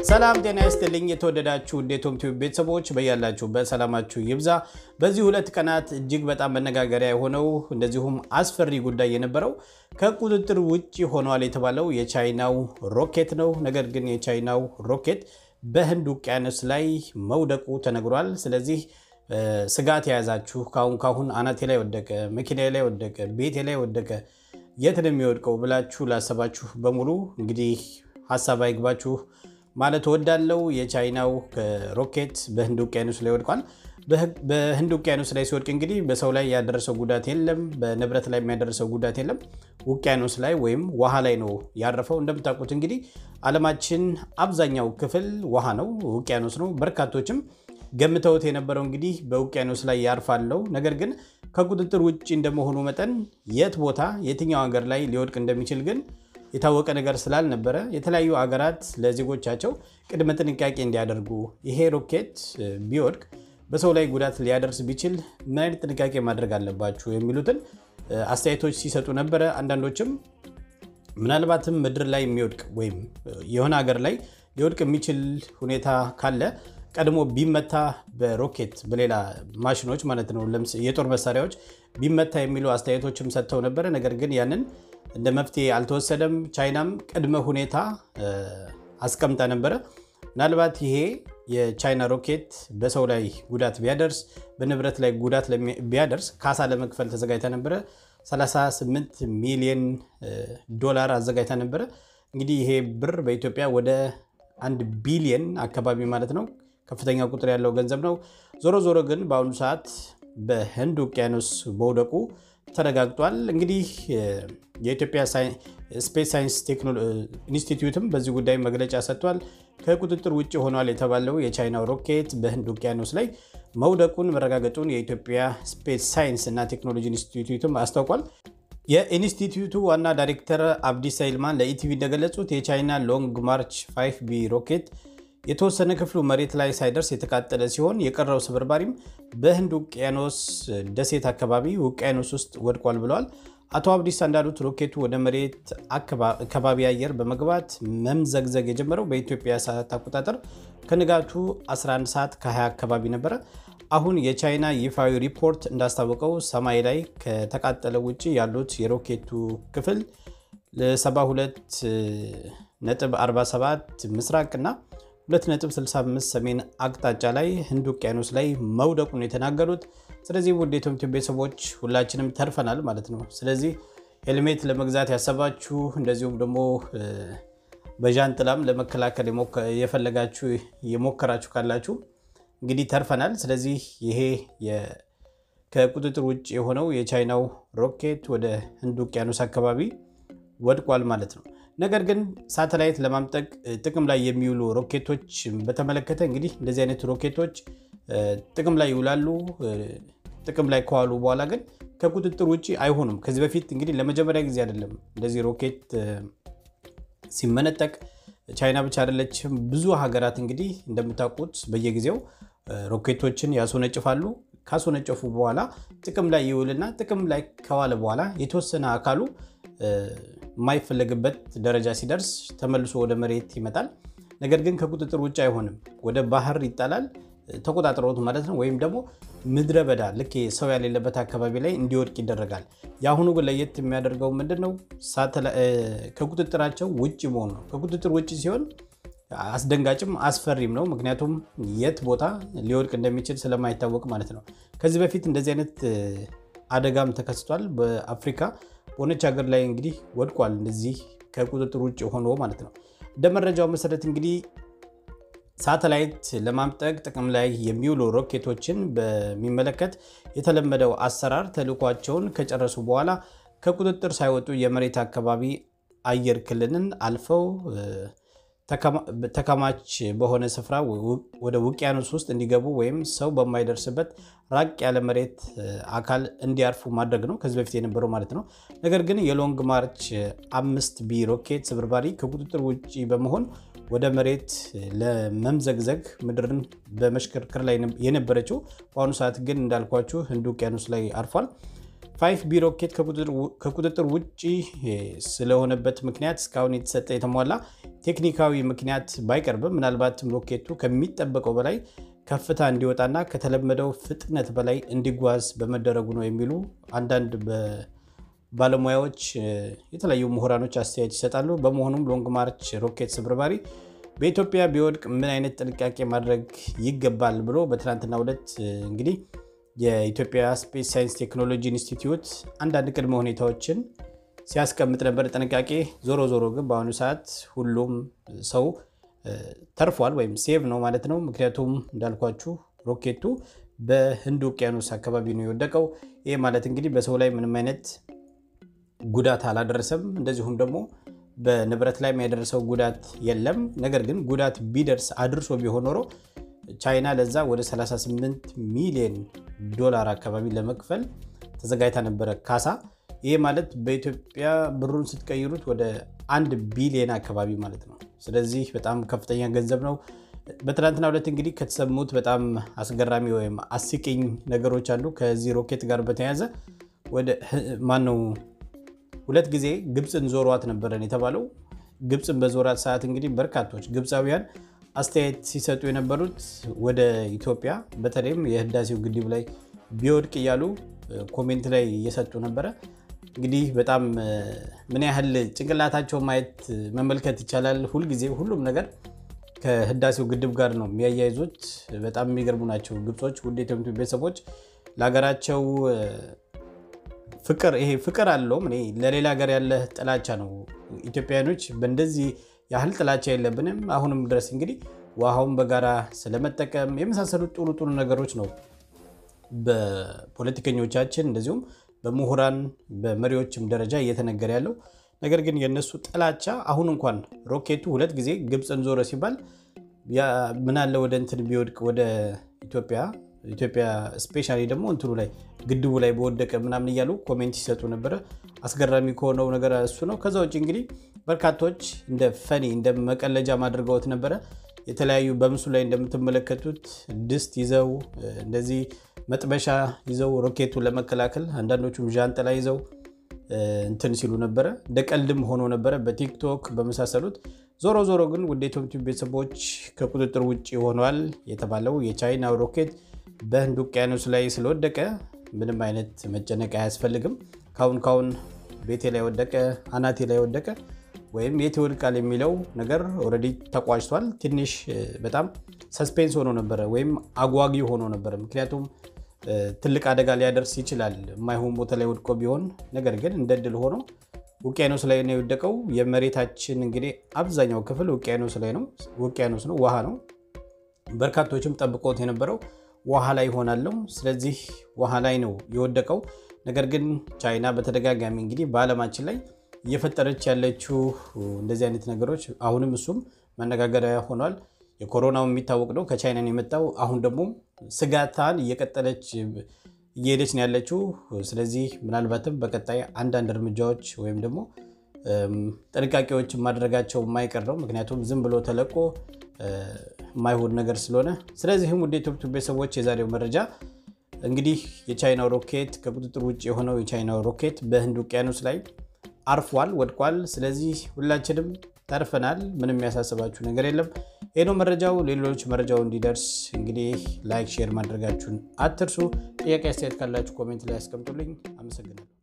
ሰላም ጤና ይስጥልኝ። የተወደዳችሁ ዴቶም ቲዩብ ቤተሰቦች በያላችሁበት ሰላማችሁ ይብዛ። በዚህ ሁለት ቀናት እጅግ በጣም መነጋገሪያ የሆነው እንደዚሁም አስፈሪ ጉዳይ የነበረው ከቁጥጥር ውጭ ሆኗል የተባለው የቻይናው ሮኬት ነው። ነገር ግን የቻይናው ሮኬት በህንድ ውቅያኖስ ላይ መውደቁ ተነግሯል። ስለዚህ ስጋት የያዛችሁ ካሁን ካሁን አናቴ ላይ ወደቀ፣ መኪና ላይ ወደቀ፣ ቤቴ ላይ ወደቀ፣ የት ነው የሚወድቀው ብላችሁ ላሰባችሁ በሙሉ እንግዲህ ሀሳብ አይግባችሁ ማለት እወዳለሁ። የቻይናው ሮኬት በህንድ ውቅያኖስ ላይ ወድቋል። በህንድ ውቅያኖስ ላይ ሲወድቅ እንግዲህ በሰው ላይ ያደረሰው ጉዳት የለም፣ በንብረት ላይ የሚያደርሰው ጉዳት የለም። ውቅያኖስ ላይ ወይም ውሃ ላይ ነው ያረፈው። እንደምታውቁት እንግዲህ ዓለማችን አብዛኛው ክፍል ውሃ ነው፣ ውቅያኖስ ነው። በርካቶችም ገምተውት የነበረው እንግዲህ በውቅያኖስ ላይ ያርፋለው። ነገር ግን ከቁጥጥር ውጭ እንደመሆኑ መጠን የት ቦታ የትኛው ሀገር ላይ ሊወድቅ እንደሚችል ግን የታወቀ ነገር ስላልነበረ የተለያዩ ሀገራት ለዜጎቻቸው ቅድመ ጥንቃቄ እንዲያደርጉ ይሄ ሮኬት ቢወድቅ በሰው ላይ ጉዳት ሊያደርስ ቢችል ምን አይነት ጥንቃቄ ማድረግ አለባችሁ የሚሉትን አስተያየቶች ሲሰጡ ነበረ። አንዳንዶችም ምናልባትም ምድር ላይ የሚወድቅ ወይም የሆነ ሀገር ላይ ሊወድቅ የሚችል ሁኔታ ካለ ቀድሞ ቢመታ በሮኬት በሌላ ማሽኖች ማለት ነው የጦር መሳሪያዎች ቢመታ የሚሉ አስተያየቶችም ሰጥተው ነበረ። ነገር ግን ያንን እንደ መፍትሄ አልተወሰደም። ቻይናም ቅድመ ሁኔታ አስቀምጣ ነበረ። ምናልባት ይሄ የቻይና ሮኬት በሰው ላይ ጉዳት ቢያደርስ፣ በንብረት ላይ ጉዳት ቢያደርስ ካሳ ለመክፈል ተዘጋጅታ ነበረ። 38 ሚሊዮን ዶላር አዘጋጅታ ነበረ። እንግዲህ ይሄ ብር በኢትዮጵያ ወደ አንድ ቢሊየን አካባቢ ማለት ነው። ከፍተኛ ቁጥር ያለው ገንዘብ ነው። ዞሮ ዞሮ ግን በአሁኑ ሰዓት በህንድ ውቅያኖስ መውደቁ ተረጋግጧል። እንግዲህ የኢትዮጵያ ስፔስ ሳይንስ ኢንስቲትዩትም በዚህ ጉዳይ መግለጫ ሰጥቷል። ከቁጥጥር ውጭ ሆኗል የተባለው የቻይናው ሮኬት በህንድ ውቅያኖስ ላይ መውደቁን መረጋገጡን የኢትዮጵያ ስፔስ ሳይንስ እና ቴክኖሎጂ ኢንስቲትዩትም አስታውቋል። የኢንስቲትዩቱ ዋና ዳይሬክተር አብዲሳ ይልማን ለኢቲቪ እንደገለጹት የቻይና ሎንግ ማርች 5 ቢ ሮኬት የተወሰነ ክፍሉ መሬት ላይ ሳይደርስ የተቃጠለ ሲሆን የቀረው ስብርባሪም በህንድ ውቅያኖስ ደሴት አካባቢ ውቅያኖስ ውስጥ ወድቋል ብለዋል። አቶ አብዲሳ እንዳሉት ሮኬቱ ወደ መሬት ከባቢ አየር በመግባት መምዘግዘግ የጀመረው በኢትዮጵያ ሰዓት አቆጣጠር ከንጋቱ 11 ሰዓት ከ20 አካባቢ ነበረ። አሁን የቻይና ይፋዊ ሪፖርት እንዳስታወቀው ሰማይ ላይ ከተቃጠለ ውጭ ያሉት የሮኬቱ ክፍል 72.47 ምስራቅና 2.65 ሰሜን አቅጣጫ ላይ ህንድ ውቅያኖስ ላይ መውደቁን የተናገሩት። ስለዚህ ውድ የኢትዮጵያ ቤተሰቦች ሁላችንም ተርፈናል ማለት ነው። ስለዚህ ሄልሜት ለመግዛት ያሰባችሁ እንደዚሁም ደግሞ በዣንጥላም ለመከላከል የፈለጋችሁ የሞከራችሁ ካላችሁ እንግዲህ ተርፈናል። ስለዚህ ይሄ ከቁጥጥር ውጭ የሆነው የቻይናው ሮኬት ወደ ህንድ ውቅያኖስ አካባቢ ወድቋል ማለት ነው። ነገር ግን ሳተላይት ለማምጠቅ ጥቅም ላይ የሚውሉ ሮኬቶች በተመለከተ እንግዲህ እንደዚህ አይነት ሮኬቶች ጥቅም ላይ ይውላሉ። ጥቅም ላይ ከዋሉ በኋላ ግን ከቁጥጥር ውጭ አይሆኑም። ከዚህ በፊት እንግዲህ ለመጀመሪያ ጊዜ አይደለም እንደዚህ ሮኬት ሲመነጠቅ። ቻይና ብቻ አይደለችም። ብዙ ሀገራት እንግዲህ እንደምታውቁት በየጊዜው ሮኬቶችን ያስወነጭፋሉ። ካስወነጨፉ በኋላ ጥቅም ላይ ይውልና ጥቅም ላይ ከዋለ በኋላ የተወሰነ አካሉ የማይፈለግበት ደረጃ ሲደርስ ተመልሶ ወደ መሬት ይመጣል። ነገር ግን ከቁጥጥር ውጭ አይሆንም። ወደ ባህር ይጣላል፣ ተቆጣጥሮት ማለት ነው። ወይም ደግሞ ምድረ በዳ ልክ ሰው ያሌለበት አካባቢ ላይ እንዲወድቅ ይደረጋል። የአሁኑ ግን ለየት የሚያደርገው ምንድን ነው? ከቁጥጥራቸው ውጭ መሆኑ ነው። ከቁጥጥር ውጭ ሲሆን አስደንጋጭም አስፈሪም ነው። ምክንያቱም የት ቦታ ሊወድቅ እንደሚችል ስለማይታወቅ ማለት ነው። ከዚህ በፊት እንደዚህ አይነት አደጋም ተከስቷል። በአፍሪካ በሆነች ሀገር ላይ እንግዲህ ወድቋል። እንደዚህ ከቁጥጥር ውጭ ሆኖ ማለት ነው። እንደ መረጃው መሰረት እንግዲህ ሳተላይት ለማምጠቅ ጥቅም ላይ የሚውሉ ሮኬቶችን በሚመለከት የተለመደው አሰራር ተልዕኳቸውን ከጨረሱ በኋላ ከቁጥጥር ሳይወጡ የመሬት አካባቢ አየር ክልልን አልፈው ተከማች በሆነ ስፍራ ወደ ውቅያኖስ ውስጥ እንዲገቡ ወይም ሰው በማይደርስበት ራቅ ያለ መሬት አካል እንዲያርፉ ማድረግ ነው፣ ከዚህ በፊት የነበረው ማለት ነው። ነገር ግን የሎንግ ማርች አምስት ቢ ሮኬት ስብርባሪ ከቁጥጥር ውጭ በመሆን ወደ መሬት ለመምዘግዘግ ምድርን በመሽከርከር ላይ የነበረችው በአሁኑ ሰዓት ግን እንዳልኳችሁ ህንድ ውቅያኖስ ላይ አርፏል። ፋይፍ ቢ ሮኬት ከቁጥጥር ውጭ ስለሆነበት ምክንያት እስካሁን የተሰጠ የተሟላ ቴክኒካዊ ምክንያት ባይቀርብም ምናልባትም ሮኬቱ ከሚጠበቀው በላይ ከፍታ እንዲወጣና ከተለመደው ፍጥነት በላይ እንዲጓዝ በመደረጉ ነው የሚሉ አንዳንድ ባለሙያዎች፣ የተለያዩ ምሁራኖች አስተያየት ይሰጣሉ። በመሆኑም ሎንግ ማርች ሮኬት ስብርባሪ በኢትዮጵያ ቢወድቅ ምን አይነት ጥንቃቄ ማድረግ ይገባል ብሎ በትናንትናው ዕለት እንግዲህ የኢትዮጵያ ስፔስ ሳይንስ ቴክኖሎጂ ኢንስቲትዩት አንዳንድ ቅድመ ሁኔታዎችን ሲያስቀምጥ ነበር። ጥንቃቄ ዞሮ ዞሮ ግን በአሁኑ ሰዓት ሁሉም ሰው ተርፏል ወይም ሴቭ ነው ማለት ነው። ምክንያቱም እንዳልኳችሁ ሮኬቱ በህንድ ውቅያኖስ አካባቢ ነው የወደቀው። ይህ ማለት እንግዲህ በሰው ላይ ምንም አይነት ጉዳት አላደረሰም። እንደዚሁም ደግሞ በንብረት ላይ ያደረሰው ጉዳት የለም። ነገር ግን ጉዳት ቢደርስ አድርሶ ቢሆን ኖሮ ቻይና ለዛ ወደ 38 ሚሊዮን ዶላር አካባቢ ለመክፈል ተዘጋጅታ ነበረ ካሳ። ይህ ማለት በኢትዮጵያ ብሩን ስትቀይሩት ወደ አንድ ቢሊዮን አካባቢ ማለት ነው። ስለዚህ በጣም ከፍተኛ ገንዘብ ነው። በትናንትናው ዕለት እንግዲህ ከተሰሙት በጣም አስገራሚ ወይም አስቂኝ ነገሮች አሉ። ከዚህ ሮኬት ጋር በተያያዘ ወደ ማነው ሁለት ጊዜ ግብፅን ዞሯት ነበረን የተባለው። ግብፅን በዞራት ሰዓት እንግዲህ በርካቶች ግብፃውያን አስተያየት ሲሰጡ የነበሩት ወደ ኢትዮጵያ በተለይም የህዳሴው ግድብ ላይ ቢወድቅ እያሉ ኮሜንት ላይ እየሰጡ ነበረ። እንግዲህ በጣም ምን ያህል ጭንቅላታቸው ማየት መመልከት ይቻላል። ሁልጊዜ ሁሉም ነገር ከህዳሴው ግድብ ጋር ነው የሚያያይዙት። በጣም የሚገርሙ ናቸው ግብጾች። ውድ የኢትዮጵያ ቤተሰቦች ለሀገራቸው ፍቅር ይሄ ፍቅር አለውም እኔ ለሌላ ሀገር ያለ ጥላቻ ነው። ኢትዮጵያውያኖች በእንደዚህ ያህል ጥላቻ የለብንም። አሁንም ድረስ እንግዲህ ውሃውን በጋራ ስለመጠቀም የመሳሰሉት ጥሩ ጥሩ ነገሮች ነው በፖለቲከኞቻችን እንደዚሁም በምሁራን በመሪዎችም ደረጃ እየተነገረ ያለው ነገር ግን የእነሱ ጥላቻ አሁን እንኳን ሮኬቱ ሁለት ጊዜ ግብፅን ዞረ ሲባል ምናለ ወደ እንትን ቢወድቅ ወደ ኢትዮጵያ ኢትዮጵያ ስፔሻሊ ደግሞ እንትኑ ላይ ግድቡ ላይ በወደቀ ምናምን እያሉ ኮሜንት ሲሰጡ ነበረ። አስገራሚ ከሆነው ነገር እሱ ነው። ከዛ ውጭ እንግዲህ በርካቶች እንደ ፈኒ እንደ መቀለጃ አድርገውት ነበረ። የተለያዩ በምስሉ ላይ እንደምትመለከቱት ድስት ይዘው እንደዚህ መጥበሻ ይዘው ሮኬቱን ለመከላከል አንዳንዶቹም ዣንጥላ ይዘው እንትን ሲሉ ነበረ። እንደ ቀልድም ሆኖ ነበረ በቲክቶክ በመሳሰሉት። ዞሮ ዞሮ ግን ውድ የኢትዮጵያ ቤተሰቦች ከቁጥጥር ውጭ ሆኗል የተባለው የቻይና ሮኬት በህንድ ውቅያኖስ ላይ ስለወደቀ ምንም አይነት መጨነቅ አያስፈልግም። ካሁን ካሁን ቤቴ ላይ ወደቀ፣ አናቴ ላይ ወደቀ ወይም የት ይወድቃል የሚለው ነገር ኦልሬዲ ተቋጭቷል። ትንሽ በጣም ሰስፔንስ ሆኖ ነበረ ወይም አጓጊ ሆኖ ነበረ። ምክንያቱም ትልቅ አደጋ ሊያደርስ ይችላል የማይሆን ቦታ ላይ ወድቆ ቢሆን። ነገር ግን እንደ ድል ሆኖ ውቅያኖስ ላይ ነው የወደቀው። የመሬታችን እንግዲህ አብዛኛው ክፍል ውቅያኖስ ላይ ነው፣ ውቅያኖስ ነው፣ ውሃ ነው። በርካቶችም ጠብቆት የነበረው ውሃ ላይ ይሆናለው። ስለዚህ ውሃ ላይ ነው የወደቀው። ነገር ግን ቻይና በተደጋጋሚ እንግዲህ በዓለማችን ላይ እየፈጠረች ያለችው እንደዚህ አይነት ነገሮች አሁንም እሱም መነጋገሪያ ሆኗል። የኮሮናው የሚታወቅ ነው ከቻይና ነው የመጣው። አሁን ደግሞ ስጋታን እየቀጠለች እየሄደች ነው ያለችው። ስለዚህ ምናልባትም በቀጣይ አንዳንድ እርምጃዎች ወይም ደግሞ ጥንቃቄዎችን ማድረጋቸው የማይቀር ነው። ምክንያቱም ዝም ብሎ ተለቆ የማይሆን ነገር ስለሆነ። ስለዚህም ውድ የኢትዮጵያ ቤተሰቦች የዛሬው መረጃ እንግዲህ የቻይናው ሮኬት ከቁጥጥር ውጭ የሆነው የቻይናው ሮኬት በህንድ ውቅያኖስ ላይ አርፏል፣ ወድቋል። ስለዚህ ሁላችንም ተርፈናል። ምንም የሚያሳስባችሁ ነገር የለም። ይህ ነው መረጃው። ሌሎች መረጃው እንዲደርስ እንግዲህ ላይክ፣ ሼር ማድረጋችሁን አትርሱ። ጥያቄ አስተያየት ካላችሁ ኮሜንት ላይ ያስቀምጡልኝ። አመሰግናለሁ።